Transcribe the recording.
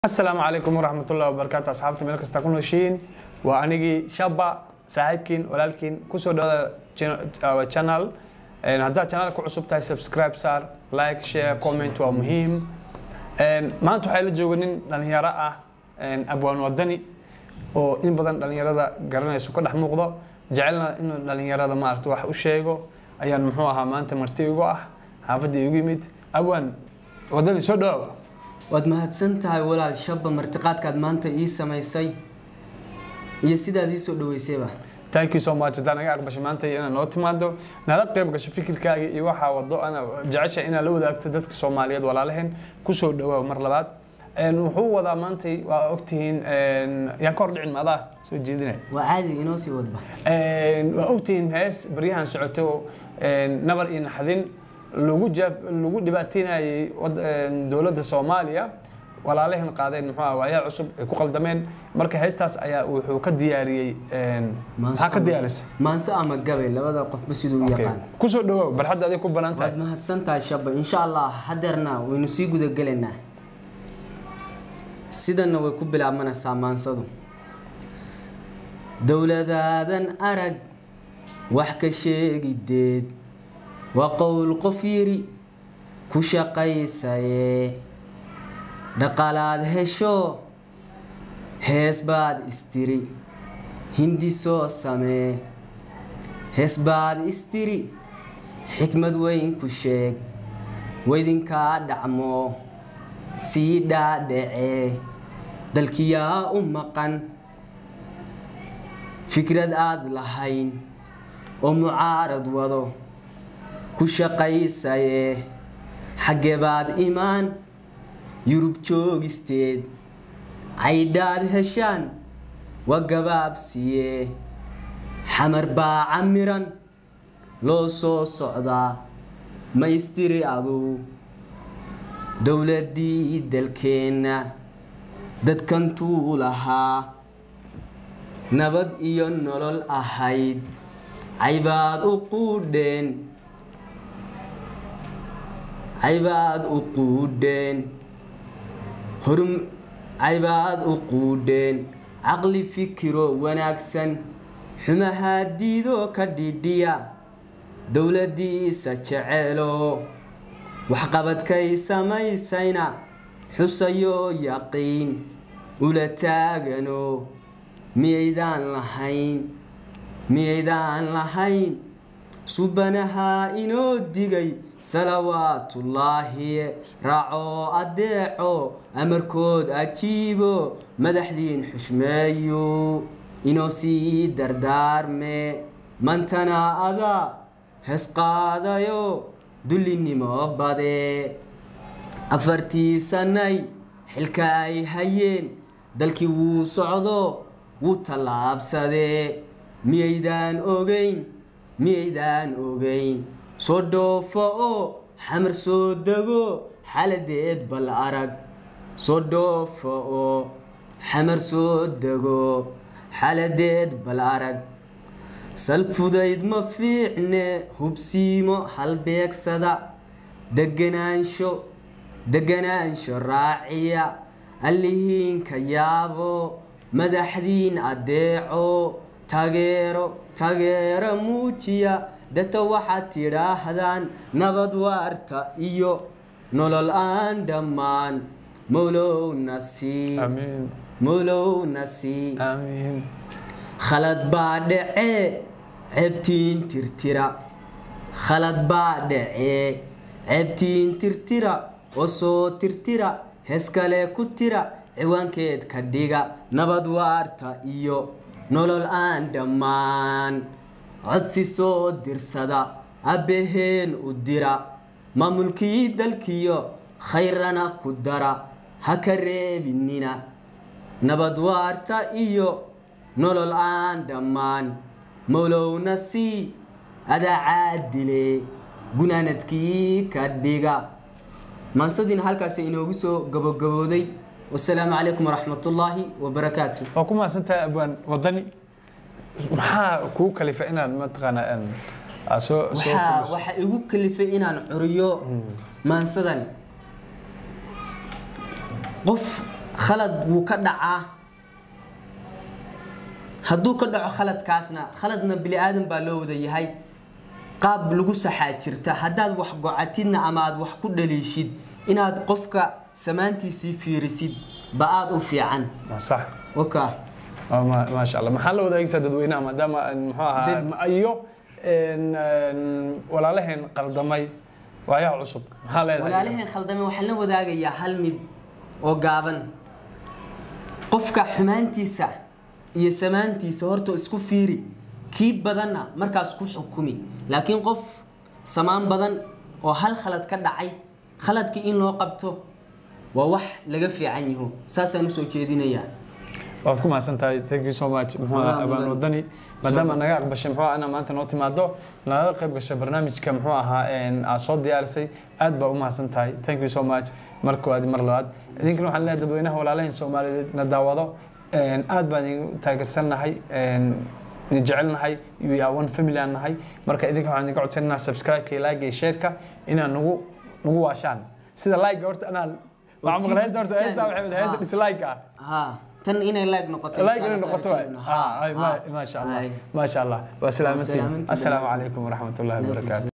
asalaamu calaykum waraxmatullahi wabarakaatu asxaabta meel kasta ku nooshiin waa anigii shaba saaxiibkiin walaalkiin kusoo dhawada channel haddaad channel ku cusub tahay subscribe saar like share comment waa muhiim maanta waxaa la jooga nin dhalinyaro ah abwaan wadani oo in badan dhalinyarada garanayso ka dhex muuqdo jecelna inuu dhalinyarada maarata wax u sheego ayaan muxuu ahaa maanta marti igu ah xaafadda igu yimid abwaan wadani soo dhawaawa waad mahadsan tahay walaal shaba martiqaadkaad maanta ii samaysay iyo sidaad ii soo dhaweysayba thank you so much haddaan naga aqbashay maanta inaad noo timaado nala qayb gasho fikirkaaga iyo waxaa wado ana jecesha inaad la wadaagto dadka soomaaliyeed walaalaheen kusoo dhawaa mar labaad wuxuu wadaa maantay waa ogtihiin yaan ka hor dhicin maadaa soo jeedinaya waa caadiga inoo sii wadba waa ogtihiin hees baryahan socoto nabar iyo naxdin lagu lagu dhibaateynayay dowladda soomaaliya walaalaheen qaadeen muxuu ah waayaa cusub ay ku qaldameen marka heestaas ayaa wuxuu ka diyaariyey maxaa ka diyaarisay maanso ama gabay labada qofba siduu u yaqaan kusoo dhawow barxadda adig ku banaan waad tahay mahadsan tahay shaba insha allah hadeerna waynu sii gudagelaynaa sidanna way ku bilaabmanaysaa maansadu dowladaadan arag wax ka sheegideed waa qowl qof yiri ku shaqaysaye dhaqaalaad hesho hees baad istiri hindi soo samee hees baad istiri xikmad weyn ku sheeg waydinkaa dhacmo sii dhaadhacee dalkiyaa u maqan fikrad aad lahayn oo mucaarad wado ku shaqaysaye xaggee baad imaan yurub joogisteed caydhaad heshaan waa gabaabsiye xamar baa camiran loo soo socdaa ma istiri aduu dowladdii dalkeenna dadkantuu lahaa nabad iyo nolol ahayd caybaad u quudheen caybaad u quudheen horum caybaad u quudheen caqli fikiro wanaagsan xumahaa diidoo ka dhidhiya dowladdiisa jeceelo waxqabadkay samaysayna xusayoo yaqiin ula taagano miyaydaan lahayn miyaydaan lahayn subanahaa inoo digay salawaatullaahi raacoo addeeco amarkood ajiibo madaxdiin xushmeeyo inoo sii dardaarme mantana adaa heesqaadayo dullinimo bade afartii sannay xilka ay hayeen dalkii wuu socdo wuu tallaabsadee miyaydaan ogeyn miyaydaan ogeyn soo dhoofo oo xamar soo dego xaladeed bal arag soo dhoofo oo xamar soo dego xaladeed bal arag salfudayd ma fiicne hubsiimo halbeegsada deganaansho deganaansho raaciya allihiinka yaabo madaxdiin addeeco tageero tageero muujiya data waxaad tidhaahdaan nabad waarta iyo nolol aan dhammaan mowlowna sii amiin mowlowna sii amiin khalad baa dhacee ceebtiin tirtira khalad baa dhacee ceebtiin tirtira oo soo tirtira hees kale ku tira ciwaankeed ka dhiga nabad waarta iyo nolol aan dhammaan codsi soo dirsada abbaheen u dira maamulkii dalkiyo khayrana ku dara ha ka reebinina nabad waarta iyo nolol aan dhammaan mowlowna sii adaa caadile gunaanadkii ka dhiga maansadina halkaasi inoogu soo gabogabooday wasalaamu calaykum waraxmatullaahi wabarakaatu waa ku mahadsantahay abwaan wadani maxaa kuu kalifa inaad mataqaanaa aad soo soo waxaa kordhiso? waxaa igu kalifay inaan curiyo maansadan qof khalad wuu ka dhacaa hadduu ka dhaco khaladkaasna khaladna bini aadan baa loo wada yahay qaab lagu saxaa jirta haddaad wax gocatidna ama aad wax ku dhaliishid inaad qofka samaantiisii fiirisid ba aada u fiican waa sax waka Waa ma- maasha allah maxaa la wadaagaysaa dadweynaha maadaama aan muxuu ahaa Dad- ma- iyo een, een, walaalaheen qaldamay waayaha cusub maxaa leedahay walaalaheen khaldame waxaan la wadaagayaa hal mid oo gaaban qofka xumaantiisa iyo samaantiisa horta isku fiiri kii badanna markaas ku xukumi laakiin qof samaan badan oo hal khalad ka dhacay khaladkii in loo qabto waa wax laga fiican yaho saasaan usoo jeedinayaa waad ku mahadsan tahay thank you so much muxuu Walaa ahaa abaan mudan. wadani maadaama naga aqbashay muxuu ahaa inaa maanta noo timaado nalaga qayb gashay barnaamijka muxuu ahaa een, aad soo diyaarisay aad baa u mahadsan tahay thank you so much mar koowaad iyo mar labaad idinkana waxaan leeyahay dadweynaha walaalaheen soomaaliyeed na daawado een, aad baan idin taageersannahay een, idin jecelnahay we are one family aan nahay marka idinka waxaan idinka codsanaynaa subscribe-ka iyo like iyo share-ka inaad nagu nagu waashaan sida like horta anaan waxaa maqla heesta horta heesta waxay wada heesta Ha. dislike ah ها تن إنا لايك نقطة لايك inay noqoto waay ah ay ma ma sha Allah ma sha Allah waa salaamantiin salaamantiin assalaamu dhammaantiin. calaykum waraxmatullaahi wabarakaatu